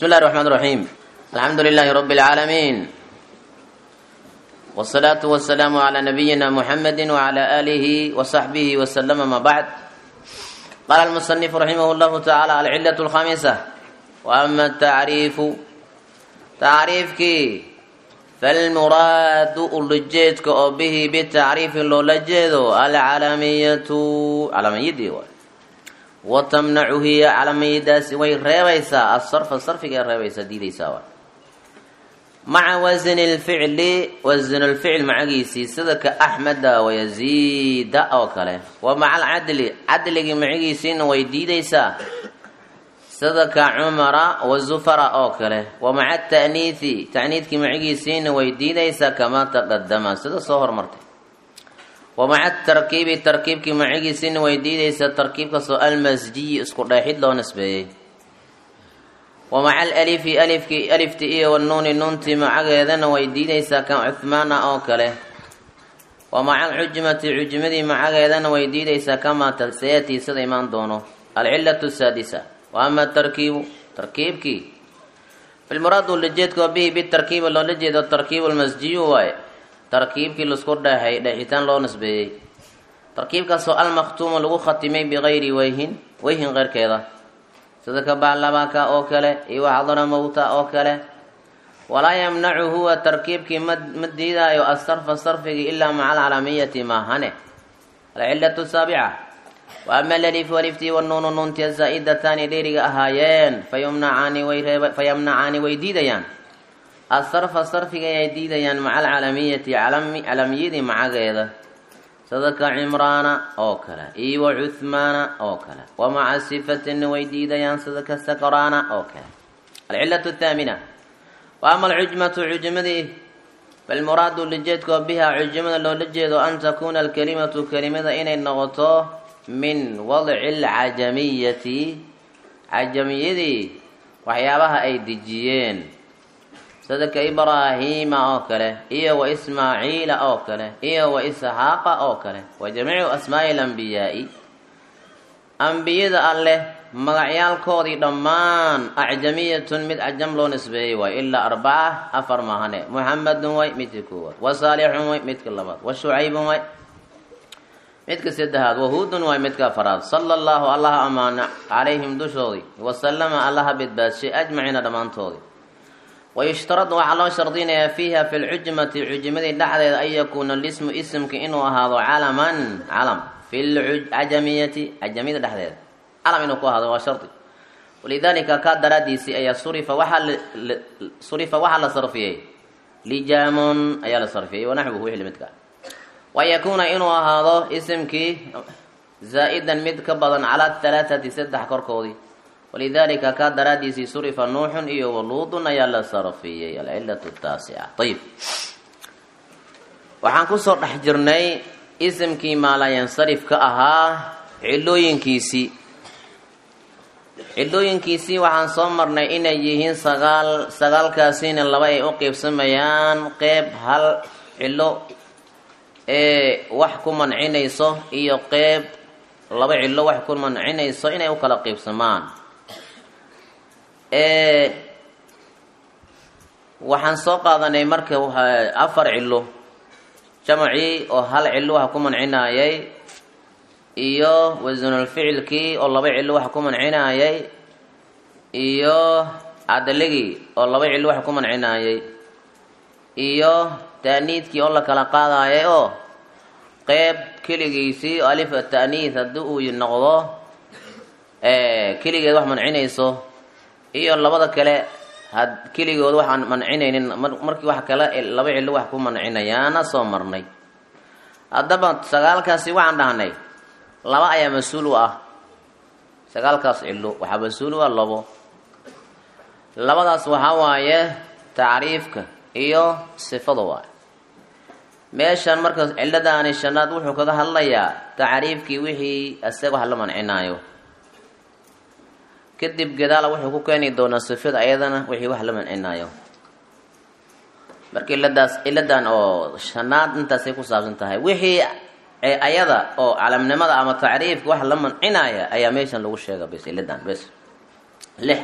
بسم الله الرحمن الرحيم الحمد لله رب العالمين والصلاة والسلام على نبينا محمد وعلى آله وصحبه وسلم ما بعد قال المصنف رحمه الله تعالى العلة الخامسة وأما التعريف تعريفك فالمراد اللجيتك أو به بالتعريف لو لجيدو العالمية علامية watamnacu hiya calamiyadaasi way reebaysaa asarfa sarfiga reebaysaa diidaysaa maca wasni lficli wasn lficl macagiisii sida ka axmeda wayaziida oo kale wa maca alcadli cadligii macagiisiina way diidaysaa sida ka cumara wazufara oo kale wa maca ata'niithi ta'niidkii macagiisiina way diidaysaa kamaa taqadama sida soo hormartay wa maca tarkiibi tarkiibkii macigiisina way diidaysaa tarkiibkasoo almasjiyi isku dheexid loo nisbeeyey wa maca alalifi alifkii alifti iyo wanuuni nuuntii macageedana way diidaysaa ka cuhmaana oo kale wa maca alcujmati cujmadii macageedana way diidaysaa kamaa taseyatii sida imaan doono alcilatu saadisa wa ama tarkiibu tarkiibkii filmuraadu lajeedka bihi bitarkiibi loola jeedo tarkiibu lmasjiyu waaye tarkiibkii laisku dheexay dheexitaan loo nisbeeyey tarkiibkaasoo almakhtuumu lagu khatimay bikayri weyhin weyhin keyrkeeda sida ka baalabaka oo kale iyo waxdara mowta oo kale walaa yamnacu huwa tarkiibkii ma ma diidaayo asarfa sarfigii ilaa maca alcalamiyati maahane alcilatu saabica wa ama alalifu aliftii wanuunu nuuntiya zaa'idataani dheeriga ahaayeen fayumnacaani way reeb fayamnacaani way diidayaan asarfa sarfiga ay diidayaan maca alcalamiyati calamiyadii macageeda sida ka cimraana oo kale iyo wa cuhmaana oo kale wa maca sifatina way diidayaan sida ka sakraana oo kale alcilatu athaamina wa ama alcujmatu cujmadii falmuraadu lijeedkoo bihaa cujmada loola jeedo an takuuna alkalimatu kelimada inay noqoto min wadci alcajamiyati cajamiyadii waxyaabaha ay dejiyeen sida ka ibraahiima oo kale iyo wa ismaaciila oo kale iyo wa isxaaqa oo kale wa jamiicu asmaa'i alambiyaai ambiyada alleh magacyaalkoodii dhammaan acjamiyatun mid cajam loo nisbeeyey waay ilaa arbaca afar mahane muxamedun way midka koowaad wa saalixun way midka labaad wa shucaybun way midka saddexaad wahuudun waay midka afaraad sala allahu allaha amaana calayhim dushoodii wasalama allaha badbaadshay ajmaciina dhammaantoodii wayushtaradu waxaa loo shardinayaa fiiha fi lcujmati cujmadii dhexdeeda an yakuuna lismu isimka inuu ahaado calaman calam fi lcajamiyati cajamiyada dhexdeeda calam inuu ku ahaado waa shardi walidaalika kaa daraadiisii ayaa surifa waxaa surifa waxaa la sarfiyey lijaamun ayaa la sarfiyey wanaxwuhu wixii lamidka wa yakuuna inuu ahaado isimkii zaa-idan mid ka badan calaa halaathati saddex korkoodii walidalika kaa daraadiisii surifa nuuxun iyo waluudun ayaa la sarfiyey alcilatu taasica ayib waxaan kusoo dhex jirnay isimkii maalayansarif ka ahaa cilooyinkiisii cilooyinkiisii waxaan soo marnay inay yihiin sagaal sagaalkaasina laba ay u qeybsamayaan qeyb hal cilo ee wax ku mancinayso iyo qeyb laba cilo wax ku mancinayso inay u kala qeybsamaan waxaan soo qaadanay marka afar cilo jamacii oo hal cilo waxa ku mancinayay iyo wasanulficilkii oo laba cilo waxa ku mancinayay iyo cadaligii oo laba cilo waxa ku mancinayay iyo taaniidkii oo la kala qaadayay oo qeyb keligiisii oo alif ataaniid haddii uu noqdo keligeed wax mancinayso iyo labada kale had keligood waxaan mancinaynin markii wax kale laba cilo wax ku mancinayaana soo marnay haddaba sagaalkaasi waxaan dhahnay laba ayaa mas-uul u ah sagaalkaas cilo waxaa mas-uul u ah labo labadaas waxaa waaye tacriifka iyo sifada waay meeshan marka ciladaani shanaad wuxuu kaga hadlayaa tacriifkii wixii isaga wax la mancinaayo kadib gadaala wuxuu ku keeni doonaa sifada ayadana wixii wax la mancinaayo marka iladaas ciladan oo shanaad intaasay ku saabsan tahay wixii ayada oo calamnimada ama tacriifka wax la mancinaya ayaa meeshan lagu sheega bes ciladan bes lix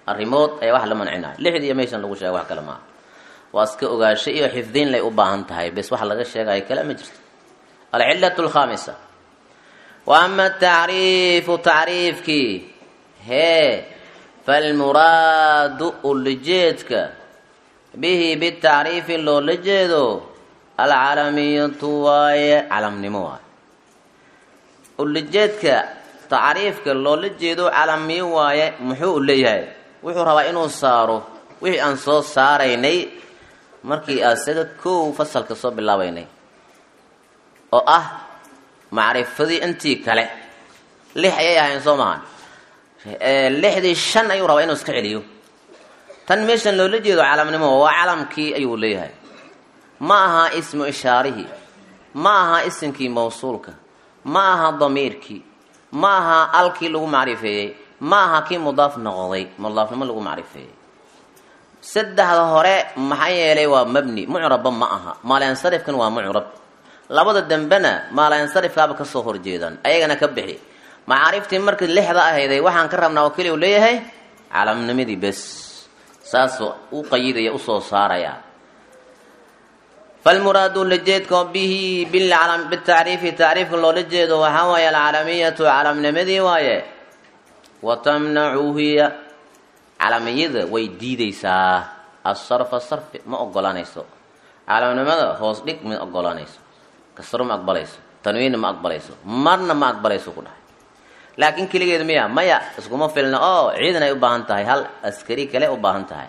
arrimood ayaa wax la mancinaya lixdii iyo meeshan lagu sheega wax kale maaha waa iska ogaasho iyo xifdiin lay u baahan tahay bes wax laga sheegayo kale ma jirto alcilatu alkhaamisa wa ama tacriifu tacriifkii hee falmuraadu ulajeedka bihi bitacriifi loola jeedo alcalamiyatu waaye calamnimo waaye ulajeedka tacriifka loola jeedo calamiyo waaye muxuu u leeyahay wuxuu rabaa inuu saaro wixii aan soo saaraynay markii asaga kow fasalka soo bilaabaynay oo ah macrifadii intii kale lix ayay ahayn soo mahan lixdii shan ayuu rabaa inuu iska celiyo tan meeshan loola jeedo calamnimo waa calamkii ayuu leeyahay ma aha ismu ishaarihii ma aha isimkii mawsuulka ma aha damiirkii ma aha alkii lagu macrifeeyey ma aha kii mudaaf noqday mudaafnimo lagu macrifeeyey saddexda hore maxaa yeelay waa mabni mucrabba ma aha maalansarifkan waa mucrab labada dambena maalansarifkaaba kasoo horjeedaan ayagana ka bixi macaariftii markii lixda ahayday waxaan ka rabnaa oo keliya u leeyahay calamnimadii bes saasoo u qayidaya usoo saaraya falmuraadu lajeedka bihi bitacriifi tacriifka loola jeedo waxaa waaye alcalamiyatu calamnimadii waaye wa tamnacu hiya calamiyada way diideysaa asarfa sarfi ma ogolanayso calamnimada hoos dhig ma ogolanayso kasro ma aqbalayso tanwiinna ma aqbalayso marna ma aqbalayso ku dhahay laakiin keligeed miya maya iskuma filna oo ciidan ay u baahan tahay hal askari kale u baahan tahay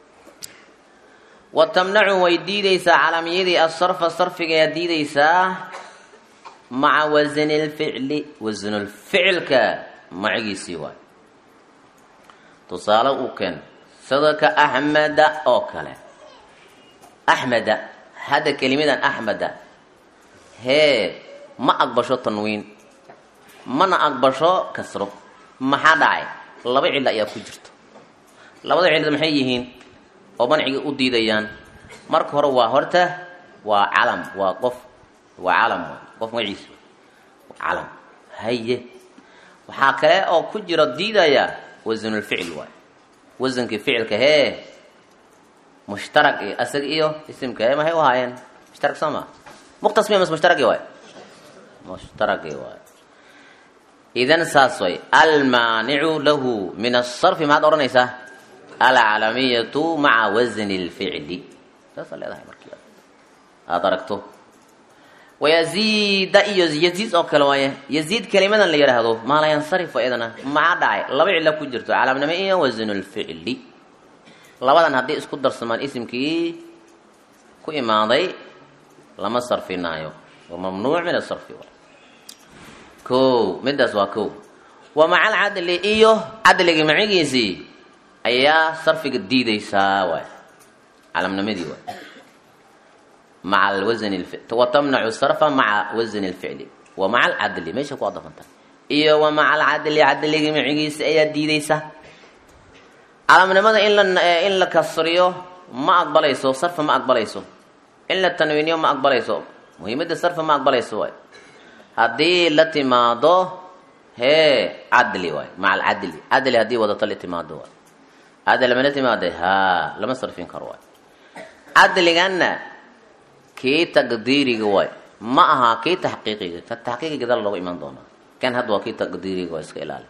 wa tamnacu way diideysaa calamiyadii asarfa sarfiga ayaa diideysaa maca wasani lficli wasanulficilka macigiisii waay tusaale uu keen sida ka axmeda oo kale axmeda hadda kelimadan axmeda hee ma aqbasho tanwiin mana aqbasho kasro maxaa dhacay laba cillo ayaa ku jirto labada cillo maxay yihiin oo manciga u diidayaan marka hore waa horta waa calam waa qof waa calam qof magaciisa calam haye waxaa kale oo ku jira diidaya wasanulficil waay wasankii ficilka hee mushtarag iyo asag iyo isimka hee maxay u ahaayeen mushtarag soo maa muqtasmiya mas mushtaragi waay mushtaragi waay idan saas way almaanicu lahu min asarfi maxaad odhanaysaa alcalamiyatu maca wasni lficli saasaa leedahay markii aada aragto wayaziida iyo yaziid oo kale waaye yaziid kelimadan la yidhaahdo maala yansarif iyadana maxaa dhacay laba cilo ku jirto calaamnimo iyo wasnu lficli labadan haddii isku darsamaan isimkii ku imaaday lama sarfinaayo waa mamnuuc min asarfi ko midaas waa ko wa maca alcadli iyo cadligii macigiisii ayaa sarfiga diideysaa waay calamnimadii waay maca wasn wa tamnacu sarfa maca wasni lficli wa maca alcadli meesha ku adafanta iyo wa maca alcadli cadligii macigiisi ayaa diideysa calamnimada in la in la kasriyo ma aqbalayso sarfa ma aqbalayso in la tanwiiniyo ma aqbalayso muhiimada sarfa ma aqbalayso waay haddii la timaado hee cadli waay maca alcadli cadli haddii wadato la timaado waay cadli ma la timaada ha lama sarfin karo waay cadliganna kii taqdiiriga waay ma aha kii taxqiiqiga ka taxqiiqiga dal looga imaan doonaa kan hadda waa kii taqdiiriga waa iska ilaali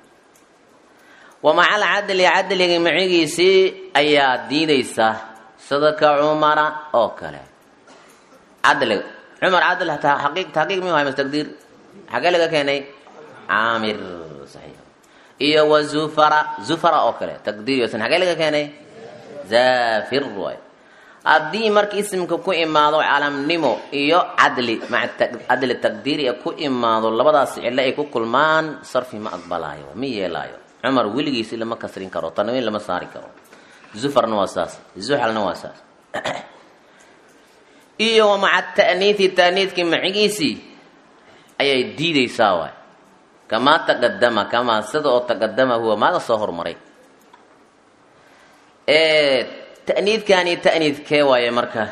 wa maca alcadli cadliga macigiisii ayaa diideysa sida ka cumara oo kale cadliga cumar cadl taqiiq taxqiiq mi wahay mas taqdiir xagee laga keenay caamir saxiix iyo wa zufara zufara oo kale taqdiir yosan xagee laga keenay zafir waay haddii marka isimka ku imaado calamnimo iyo cadli maca cadli taqdiiri ku imaado labadaas cilo ay ku kulmaan sarfi ma aqbalaayo ma yeelaayo cumar weligiisi lama kasrin karo tanwiin lama saari karo zufarna waa saas zuxalna waa saas iyo wa maca ta'niithi ta'niidkii macigiisii ayay diideysaa waay kamaa taqadama kamaa sida oo taqadama huwa maaga soo hormaray ta'niidkani ta'niidkee waaye marka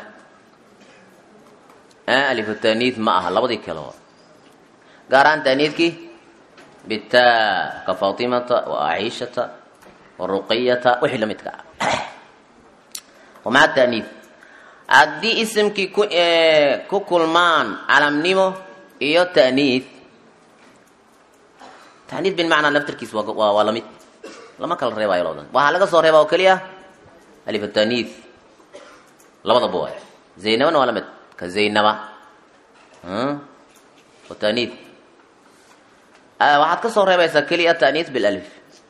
alifu ta'niid ma aha labadii kale waa gaar ahaan ta'niidkii bitaa ka fatimata wa aciishata waruqiyata wixii la midka ah wamaca taaniif haddii isimkii ku ku kulmaan calamnimo iyo taaniif taaniif bilmacnaa laftarkiis waa waa waa lamid lama kala reebayo labadan waxaa laga soo reebaa oo keliya alif taaniif labadaba waay zaynabana waa lamid ka zaynaba wa taaniif waxaad ka soo reebaysaa keliya taaniif bilalif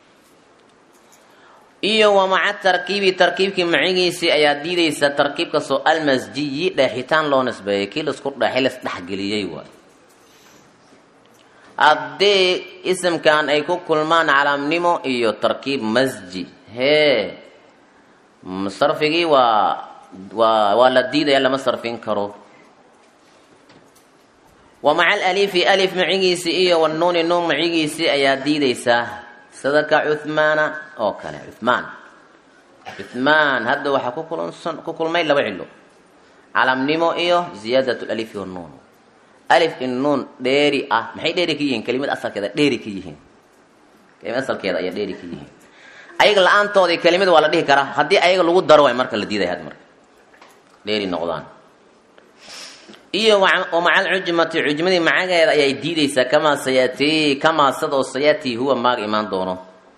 iyo wa maca tarkiibi tarkiibkii macigiisii ayaa diidaysa tarkiibkasoo almasjiyi dheexitaan loo nisbeeyay kii laisku dheexay lasdhexgeliyey waay haddii isimkan ay ku kulmaan calaamnimo iyo tarkiib masji hee sarfigii waa waa waa la diidaya lama sarfin karo wa maca alalifi alif macigiisii iyo wanuuni nuun macigiisii ayaa diidaysaa sida ka cuhmaana oo kale cuhmaan cuhmaan hadda waxaa ku kulansan ku kulmay laba cilo calamnimo iyo ziyaadat lalifi wanuun alif in nuun dheeri ah maxay dheeri ka yihiin kelimad asalkeeda dheeri ka yihiin kelimad asalkeeda ayaa dheeri ka yihiin ayaga la-aantoodii kelimad waa la dhihi karaa haddii ayaga lagu daro waay marka la diidaya had marka dheeri noqdaan iyo wa maca alcujmati cujmadii macageeda ayay diidaysaa kamaa sayatii kamaa sadoo sayatii huwa maaga imaan doono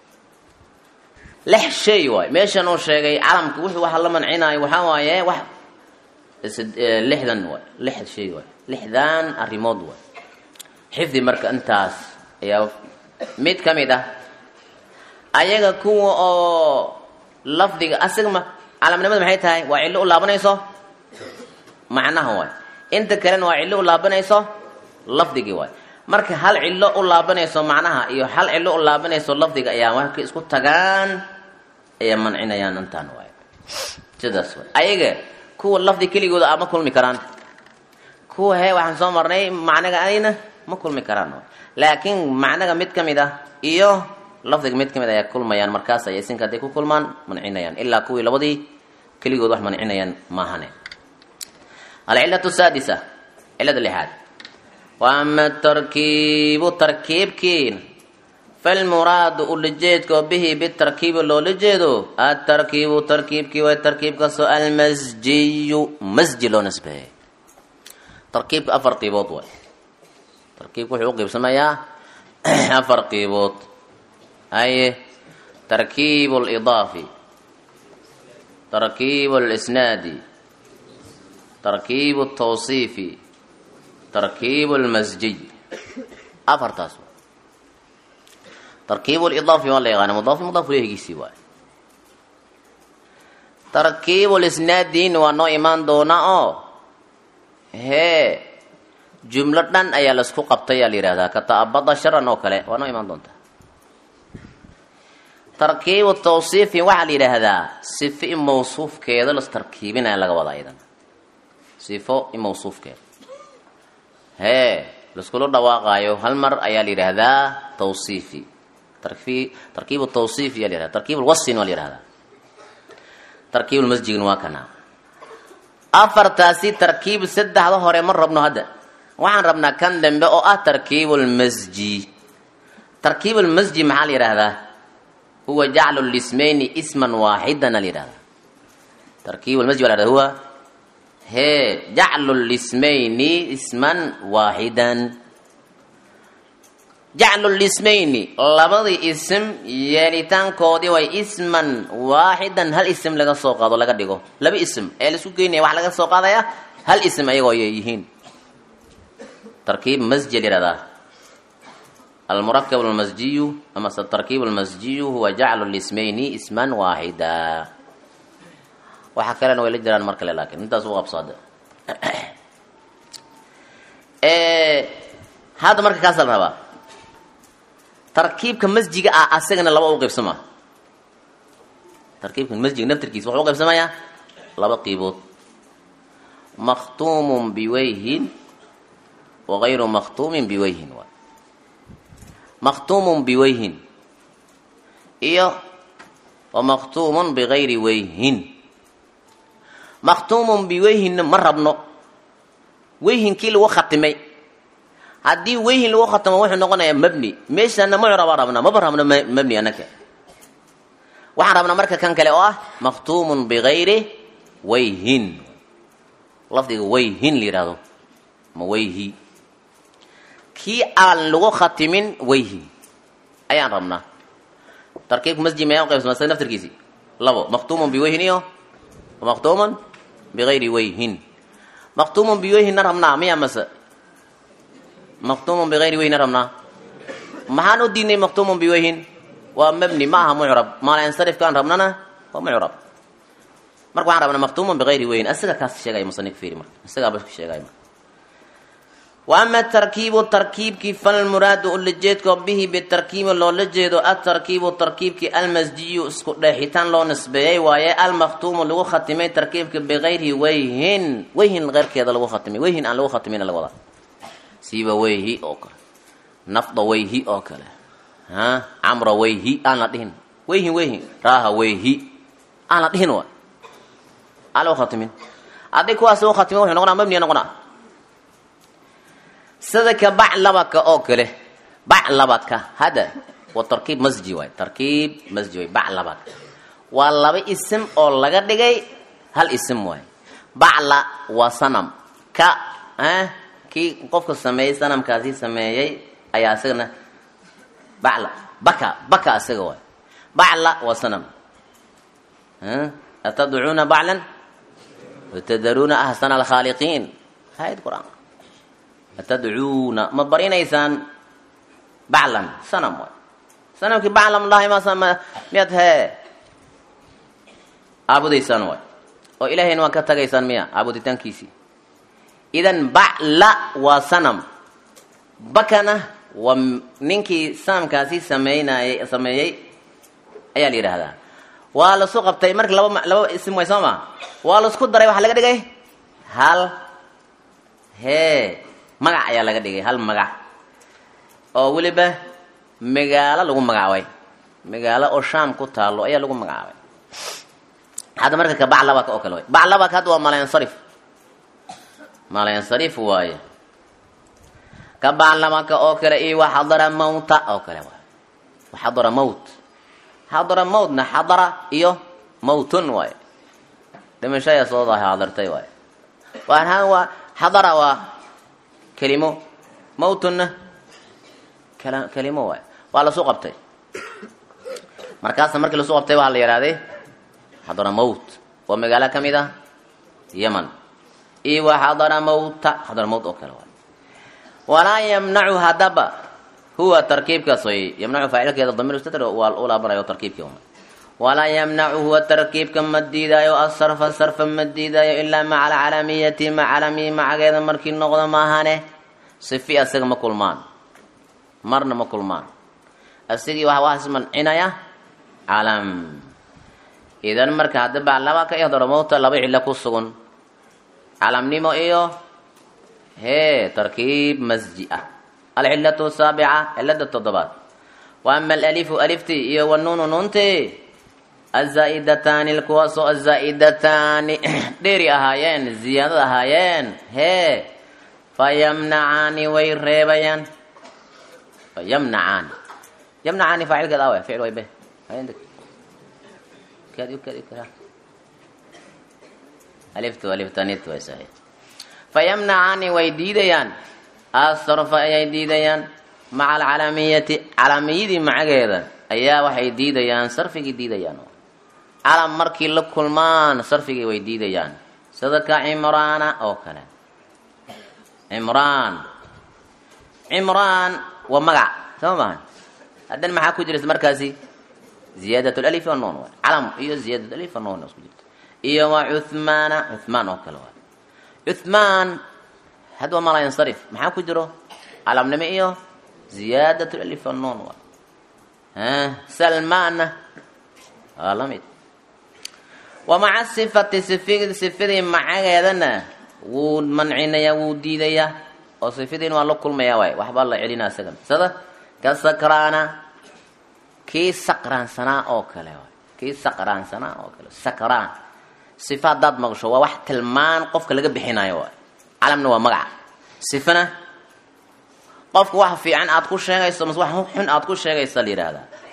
lix shay waay meeshan uu sheegay calamka wuxuu waxa la mancinayo waxaa waaye wax lixdan waay lix shay waay lixdan arrimood waay xifdi marka intaas ayaa mid ka mid ah ayaga kuwa oo lafdiga asiga ma calamnimada maxay tahay waa cillo u laabanayso macnaha waay inta kalena waa cillo u laabanayso lafdigii waay marka hal cillo u laabanayso macnaha iyo hal cillo u laabanayso lafdiga ayaa marka isku tagaan ayaa mancinayaan intaan waay sidaas waay ayaga kuwa lafdi keligooda a ma kulmi karaan kuwa hee waxaan soo marnay macnaga ayna ma kulmi karaan waay laakiin macnaga mid ka mid ah iyo lafdiga mid ka mid ayaa kulmayaan markaas ay isinka hadday ku kulmaan mancinayaan ilaa kuwii labadii keligood wax mancinayaan maahane alcilatu saadisa cilada lixaad wa ama tarkiibu tarkiibkiin falmuraadu ulajeedkoo bihi bitarkiibi loola jeedo atarkiibu tarkiibkii way tarkiibkaasoo almasjiyu masji loo nisbeeyay tarkiibka afar qiibood waay tarkiibka wuxuu u qiibsamayaa afar qiibood haye tarkiib lidaafi tarkiib lisnaadi tarkiib tawsiifi tarkiib lmasjiy afartaas tarkiib lidaafi waa la yaqaana mudaafi mudaaf lehigiisii waay tarkiib lisnaadin waa noo imaan doonaa oo hee jumlo dhan ayaa laisku qabtay yaa la yihahdaa ka ta'abada sharan oo kale waa noo imaan doontaa tarkiibu tawsiifi waxaa la yidhaahdaa sifo in mawsuufkeeda las tarkiibinaya laga wadaa idan sifo in mawsuufkeeda hee laiskula dhawaaqaayo hal mar ayaa la yidhaahdaa tawsiifi tarkiibu tawsiifi yaa la yihahda tarkiib lwasin waa la yihahdaa tarkiib lmasjidin waa kana afartaasi tarkiib saddexda hore ma rabno hadda waxaan rabnaa kan dambe oo ah tarkiib lmasji tarkiib lmasji maxaa la yidhaahdaa huwa jaclu lismayni isman waaxidan la yihahda tarkiib lmasjid waa la huwa hee jaclu lismayni isman waaxidan jaclu lismayni labadii ism yeelitaankoodii way isman waaxidan hal ism laga soo qaado laga dhigo laba ism ee laisku geynaya waxaa laga soo qaadaya hal ism ayagoo yihiin tarkiib masji la yihahdaa almurakab almasjiyu ama tarkiib almasjiyu huwa jaclu lismayni isman waaxida waxa kalena way la jiraan mar kale laakiin intaas u qabsada hadda marka kaasa la rabaa tarkiibka masjiga ah asagana laba u qaybsama tarkiibka masjiga naftarkiisa wuxuu u qaybsamayaa laba qiibood makhtuumun biwayhin wagayru makhtuumin biwayhin waay makhtuumun biwayhin iyo wa makhtuumun bigayri wayhin makhtuumun biweyhinna ma rabno weyhinkii lagu khatimay haddii weyhin lagu khatimo wuxuu noqonayaa mabni meeshana mucraba rabna maba rabno mabni anaka waxaan rabnaa marka kan kale oo ah makhtuumun bigayri wayhin lafdiga wayhin la yidhahdo ma wayhi kii aan lagu khatimin wayhi ayaan rabnaa tarkiibka masjid mayaa uqaybsama isaga naftarkiisii labo makhtuumun biwayhin iyo makhtuumun bigayri wayhin makhtuumun biwayhinna rabnaa miya mase makhtuumun bigayri wayhinna rabnaa maxaan u diidnay makhtuumun biwayhin waa mabni ma aha mucrab maalansarifkaan rabnana waa mucrab marka waxaan rabnaa makhtuumun bigayri wayhin isaga kaas sheegaya musanif fiiri marka isagaaba sheegaya marka wa ama tarkiibu tarkiibkii falmuraadu ulajeedko bihi bitarkiibi loola jeedo atarkiibu tarkiibkii almasjiyu isku dheexitaan loo nisbeeyey waaye almakhtuumu lagu khatimay tarkiibka bigayri wayhin wayhin keyrkeeda lagu khatimay wayhin aan lagu khatimin laga wadaa siiba wayhi oo kale nafda wayhi oo kale ha camra wayhi aan la dhihin wayhin wayhin raaha wayhi aan la dhihin waay aan lagu khatimin haddii kuwaas lagu khatimo wuxuu noqonaa mabniya noqonaa sida ka baclabadka oo kale baclabadka hadda waa tarkiib masji waay tarkiib masji waay baclabadka waa laba isim oo laga dhigay hal isim waay bacla waa sanam ka kii qofka sameeyey sanamkaasi sameeyey ayaa isagana bacla baka baka isaga waay bacla waa sanam atadcuuna baclan watadaruuna ahsana alkhaaliqiin hayad qur-aan atadcuuna ma barinaysaan baclan sanam waay sanamkii baclam lahay ma miyaad hee aabudaysaan waay oo ilaahayna waan ka tagaysaan miya aabuditaankiisii idan bacla waa sanam bakana waa ninkii sanamkaasi sameynayay sameeyey ayaa la yidhaahdaa waa lasu qabtay marka laba laba isim way soo maa waa laisku daray waxaa laga dhigay hal hee magac ayaa laga dhigay hal magac oo weliba magaalo lagu magacaabay magaalo oo shaam ku taalo ayaa lagu magacaabay hadda marka ka baclabaka oo kale way baclabaka hadda waa malayansarif malayansarif waaye ka baclabaka oo kale iyo wa xadara mawta oo kale waay waxadara mawt xadara mawtna xadara iyo mawtun waaye dhimasho ayaa soo dahay xadartay waaye waaan waa xadara waa kelimo mawtunna kelimo waay waa lasu qabtay markaasna markii lasu qabtay waxaa la yidhahday xadara mawt waa magaalo ka mid ah yeman iyo wa xadara mawta xadara mawt oo kale waay walaa yamnacu hadaba huwa tarkiibkaas way yamnacu faacilkeeda damiir mustadr waa u laabanayo tarkiibkii uma walaa yamnacu huwa tarkiibka ma diidaayo asarfa sarfa ma diidaayo ilaa maca alcalamiyati ma calamiyi macageeda markii noqdo maahane sifi asaga ma kulmaan marna ma kulmaan asigii waxa waxaas mancinaya calam idan marka hadda baclaba ka ihdaro mawta laba cilo ku sugan calamnimo iyo hee tarkiib masji ah alcilatu saabica cilada toddobaad wa ama alalifu alifti iyo wanuunu nuunti azaa-idataani kuwaasoo azaa-idataani dheeri ahaayeen ziyaadad ahaayeen hee fayamnacaani way reebayaan fayamnacaani yamnacaani faacilkeeda awe ficil way be aliftu aliftanit way saxiix fayamnacaani way diidayaan asarfa ayay diidayaan maca alcalamiyati calamiyadii macageeda ayaa waxay diidayaan sarfigii diidayaan calam markii la kulmaan sarfigii way diidayaan sida ka cimraana oo kale cimraan cimraan waa magac soo maha haddana maxaa ku jirta markaasi ziyaadat alif anoon waay calam iyo ziyaadat alif anoon isku jirta iyo waa cuthmaana cuthmaan oo kale waay cuthmaan hadda waa malayansarif maxaa ku jiro calamnimo iyo ziyaadat alif anoon waay salmaanna waa la mid wa maca sifati sifi sifadii macageedana wuu mancinayaa wuu diidayaa oo sifadiina waa la kulmayaa waay waxbaa la celinaa isaga sida ka sakraana kii saqraansanaa oo kale waay kii saqraansanaa oo kale sakraan sifa haddaad maqsho waa wax tilmaan qofka laga bixinayo waay calamna waa magaca sifana qofka wax fiican aad ku sheegayso mase wax xun aad ku sheegaysa la yidhaahdaa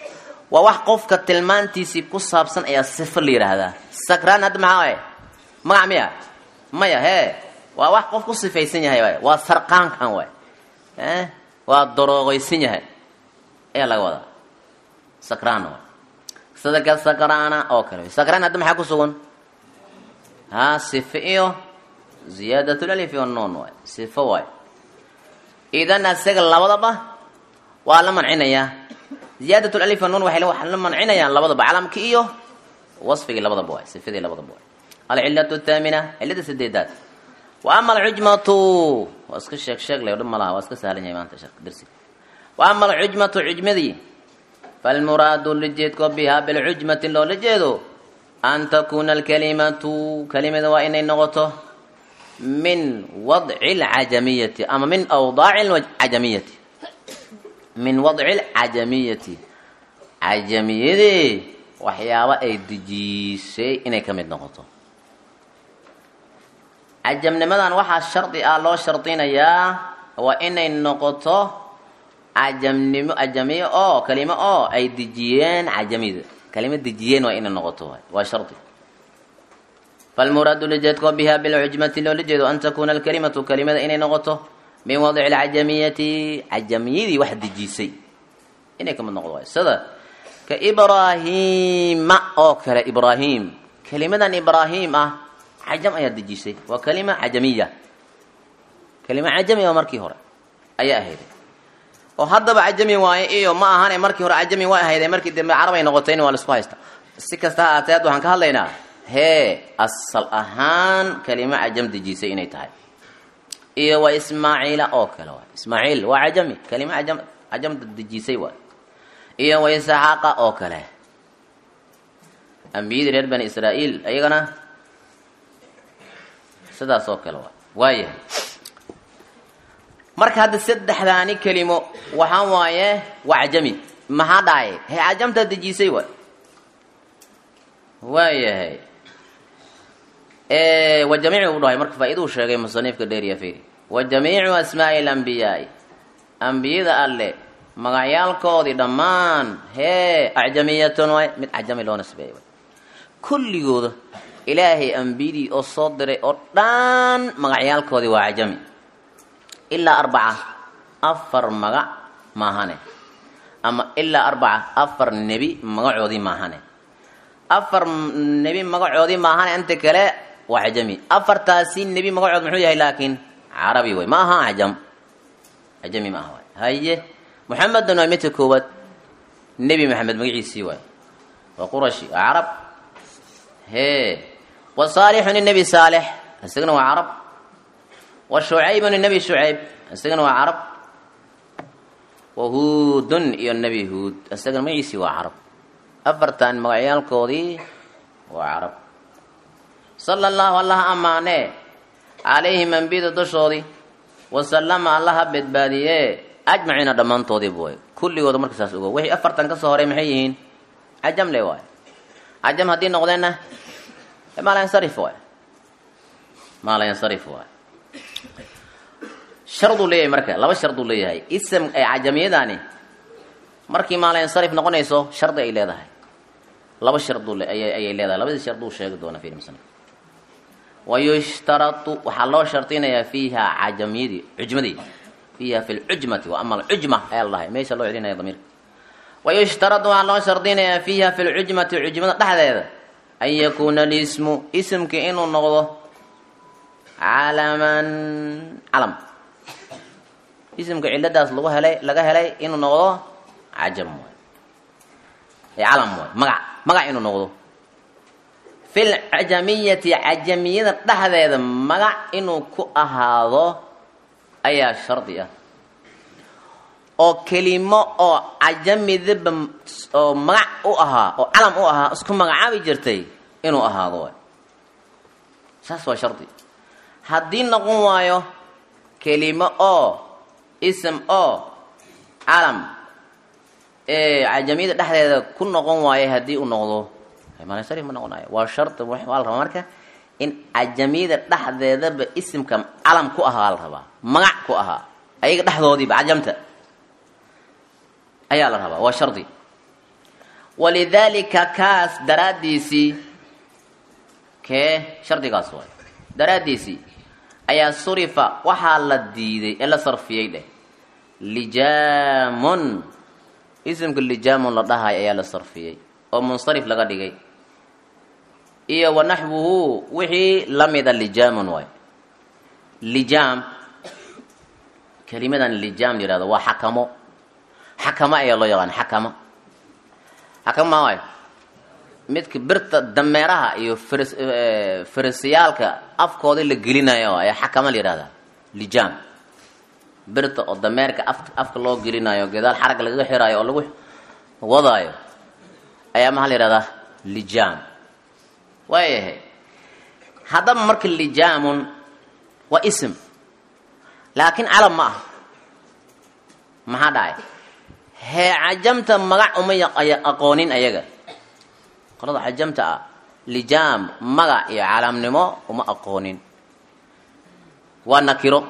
waa wax qofka tilmaantiisii ku saabsan ayaa sifo la yidhaahdaa sakraan hadda maxaa waay magac miya maya hee waa wax qof ku sifaysan yahay waay waa sarqaankan waay e waa darooqaysan yahay ayaa laga wadaa sakraan waay sida ka sakraana oo kale sakraan hadda maxaa ku sugan ha sifo iyo ziyaadatulalifi wannuun waay sifo waay idan isaga labadaba waa la mancinayaa ziyaadat alif wannuun waxay waxaa la mancinayaan labadaba calamki iyo wasfigii labadaba waay sifadii labadaba waay alcilatu athaamina cilada sideedaad wa ama alcujmatu waa iska sheeg sheeg le dhib malaha waa iska sahlan yahay maanta shek darsiga wa ama alcujmatu cujmadii falmuraadu lajeedko bihaa bilcujmati loola jeedo an takuuna alkalimatu kalimada waa inay noqoto min wadci alcajamiyati ama min awdaaci alcajamiyati min wadci alcajamiyati cajamiyadii waxyaabo ay dejiisay inay ka mid noqoto cajamnimadan waxaa shardi ah loo shardinayaa waa inay noqoto cajamnimo cajamiye oo kalimo oo ay dejiyeen cajamida kalimo dejiyeen waa inay noqoto waa shardi falmuraadu lajeedko biha bilcujmati loola jeedo an takuuna alkalimatu kalimada inay noqoto min wadci alcajamiyati cajamiyadii wax dejisay inay kamid noqdo waay sida ka ibraahima oo kale ibraahim kelimadan ibraahim ah cajam ayaa dejisay waa kalima cajamiya kalima cajami oo markii hore ayaa ahayd oo haddaba cajami waaye iyo ma ahane markii hore cajami waa ahayde markii dambe carabay noqotayna waa laisku haysta si kasta ha aatee waxaan ka hadlaynaa hee asal ahaan kalima cajam dejisay inay tahay iyo waa ismaaciila oo kale waay ismaaciil waa cajami kalima cajam cajam dejisay waay iyo waa isxaaqa oo kale ambiyadii reer bani israa'iil ayagana sidaas oo kale waay waayahay marka hadda saddexdaani kelimo waxaa waaye waa cajami maxaa dhacay hee cajamtaa dejisay waay waayahay wa jamiicu u dhahay marka faa-iduu sheegay musaniifka dheeriya firi wa jamiicu asmaa'i alambiyaai ambiyada alle magacyaalkoodii dhammaan hee acjamiyatun waay mid cajami loo nisbeeyay waay kulligooda ilaahay ambiyadii oo soo diray oo dhan magacyaalkoodii waa cajami ilaa arbaca afar magac maahane ama ilaa arbaca afar nebi magacoodii maahane afar nebi magacoodii maahane inta kale waa cajami afartaasi nebi magacood muxuu yahay laakiin carabi way ma aha cajam cajami ma aha waay haye muxamedun waa midka koowaad nebi maxamed magaciisii waay waa qurashi waa carab hee wa saalixun nebi saalix isagana waa carab wa shucaybun nebi shucayb isagana waa carab wa huudun iyo nebi huud isagana magaciisii waa carab afartan magacyaalkoodii waa carab sala allahu allaha ammaanee calayhim ambiyada dushoodii wasalama allaha badbaadiyee ajmaciina dhammaantoodiiba way kulligooda marka saas ogo wixii afartan ka soo horay maxay yihiin cajam le waay cajam haddii noqdeenna maalayansarif waay maalayansarif waay sharduu leeyahay marka laba sharduu leeyahay ism ee cajamiyadaani markii maalayansarif noqonayso shardi ay leedahay laba sharduu ayay leedahay labadii sharduu sheegi doona fi musnif wayushtaratu waxaa loo shardinayaa fiiha cajamiyadii cujmadii fiiha fi lcujmati wa ama alcujma ayaa la dhahay meesha loo celinaya damiirka wayushtaratu waxaa loo shardinayaa fiiha fi lcujmati cujmada dhexdeeda an yakuuna lismu isimka inuu noqdo calaman calam isimka ciladaas lagu helay laga helay inuu noqdo cajam waay calam waay magac magac inuu noqdo fi lcajamiyati cajamiyada dhexdeeda magac inuu ku ahaado ayaa shardi ah oo kelimo oo cajamidaba oo magac u ahaa oo calam u ahaa isku magacaabi jirtay inuu ahaado waay saas waa shardi haddii noqon waayo kelimo oo ism oo calam ee cajamiyada dhexdeeda ku noqon waayo haddii uu noqdo mansarif ma noqonayo waa shardi waa la rabaa marka in cajamiyada dhexdeedaba isimka calam ku ahaa la rabaa magac ku ahaa ayaga dhexdoodiiba cajamta ayaa la rabaa waa shardi walidaalika kaas daraaddiisii kee shardigaas waay daraaddiisii ayaa surifa waxaa la diiday ee la sarfiyey dheh lijaamun isimka lijaamun la dhahay ayaa la sarfiyey oo munsarif laga dhigay iyo wa naxwuhu wixii la mida lijaamun waay lijaam kelimadan lijaam la yihahdo waa xakamo xakamo ayaa loo yaqaan xakamo xakamo maa waay midka birta dameeraha iyo frs farisiyaalka afkooda la gelinayo ayaa xakamo la yihahdaa lijaam birta oo dameerka af afka loo gelinayo gadaal xarag lagaga xiraayo oo lagu wadaayo ayaa maxaa la yihahdaa lijaam waayahay haddaba marka lijaamun waa ism laakiin calam ma aha maxaa dhacay hee cajamta magac uma aqoonin ayaga qolada cajamta ah lijaam magac iyo calamnimo uma aqoonin waa nakiro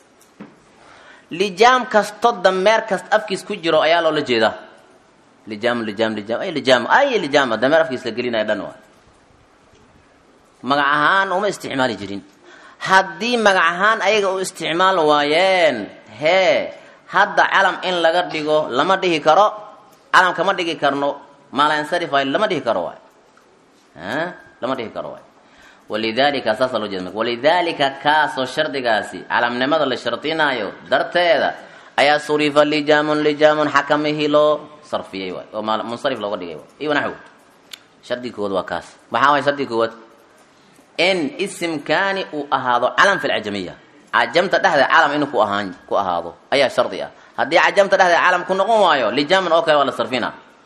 lijaam kasto dameer kasta afkiis ku jiro ayaa loola jeedaa lijaam lijaam lijaam ay lijaam ay lijaam dameer afkiis la gelinaya dhan waa magac ahaan uma isticmaali jirin haddii magac ahaan ayaga u isticmaal waayeen hee hadda calam in laga dhigo lama dhihi karo calam kama dhigi karno maalansarif lama dhihi karo waay lama dhihi karo waay walidaalika saasa loo jeeda walidaalika kaasoo shardigaasi calamnimada la shardinaayo darteeda ayaa surifa lijaamun lijaamun xakamihii loo sarfiyey waay oo munsarif looga dhigay waay iyo naxw shardiga koowaad waa kaas maxaa waay shardiga koowaad in isimkaani uu ahaado calam fi lcajamiya cajamta dhexdeeda calam inuu ku ahaan ku ahaado ayaa shardi ah haddii cajamta dhexdeeda calam ku noqon waayo lijaaman oo kale waa la sarfina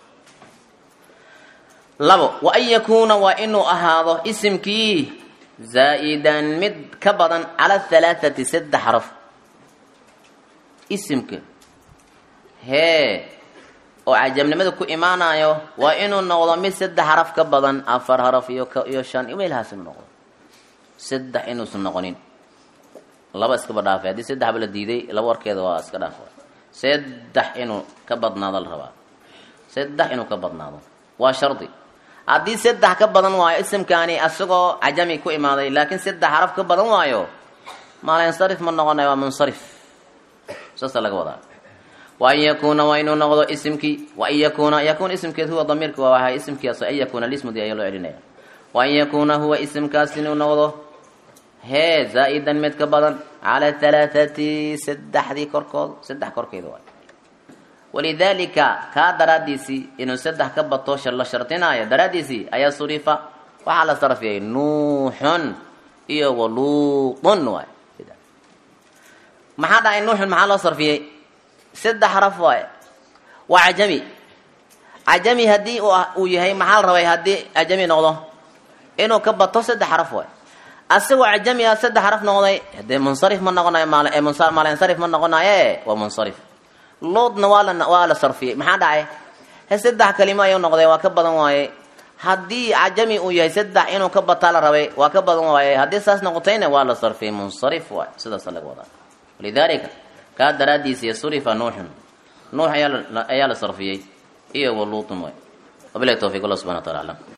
labo wa an yakuuna waa inuu ahaado isimkii zaa'idan mid ka badan cala halaathati saddex xaraf isimka hee oo cajamnimada ku imaanayo waa inuu noqdo mid saddex xaraf ka badan afar xaraf iyo iyo shan imeelhaas inuu noqdo saddex inuusan noqonin laba iskaba dhaafay haddii saddexba la diiday laba warkeeda waa iska dhaaf saddex inuu ka badnaado la rabaa saddex inuu ka badnaado waa shardi haddii saddex ka badan waayo isimkaani asagoo cajami ku imaaday laakiin saddex xaraf ka badan waayo maalinsarif ma noqonayo waa munsarif saasa laga wadaa wa an yakuuna waa inuu noqdo isimkii wa an yakuuna yakuun isimkeed huwa damiirka waa wahay isimkiias an yakuuna lismudi ayaa loo celinaya wa an yakuuna huwa isimkaas inuu noqdo hee zaa-idan mid ka badan cala halaathati saddexdii korkood saddex korkeeda waay walidaalika kaa daraaddiisii inuu saddex ka bato la shardinaayo daraaddiisii ayaa surifa waxaa la sarfiyay nuuxun iyo waluutun waay maxaa dhahay nuuxun maxaa loo sarfiyey saddex xaraf waay waa cajami cajami haddii uu yahay maxaa la rabay haddii cajami noqdo inuu ka bato saddex xaraf waay asagoo cajami a saddex xaraf noqday dee munsarif ma noqonayo maalinsarif ma noqonaye waa munsarif luudna waa la waa la sarfiyey maxaa dhacay he saddex kalimo ayuu noqday waa ka badan waaye haddii cajami uu yahay saddex inuu ka bataa la rabay waa ka badan waaye haddii saas noqotayna waa la sarfiyey munsarif waay sidaasa laga wadaa walidaalika kaa daraaddiisa surifa nuuxun nuux ayaa la sarfiyey iyo waluutun waay wabilahi towfiq allah subxana wa taala aclam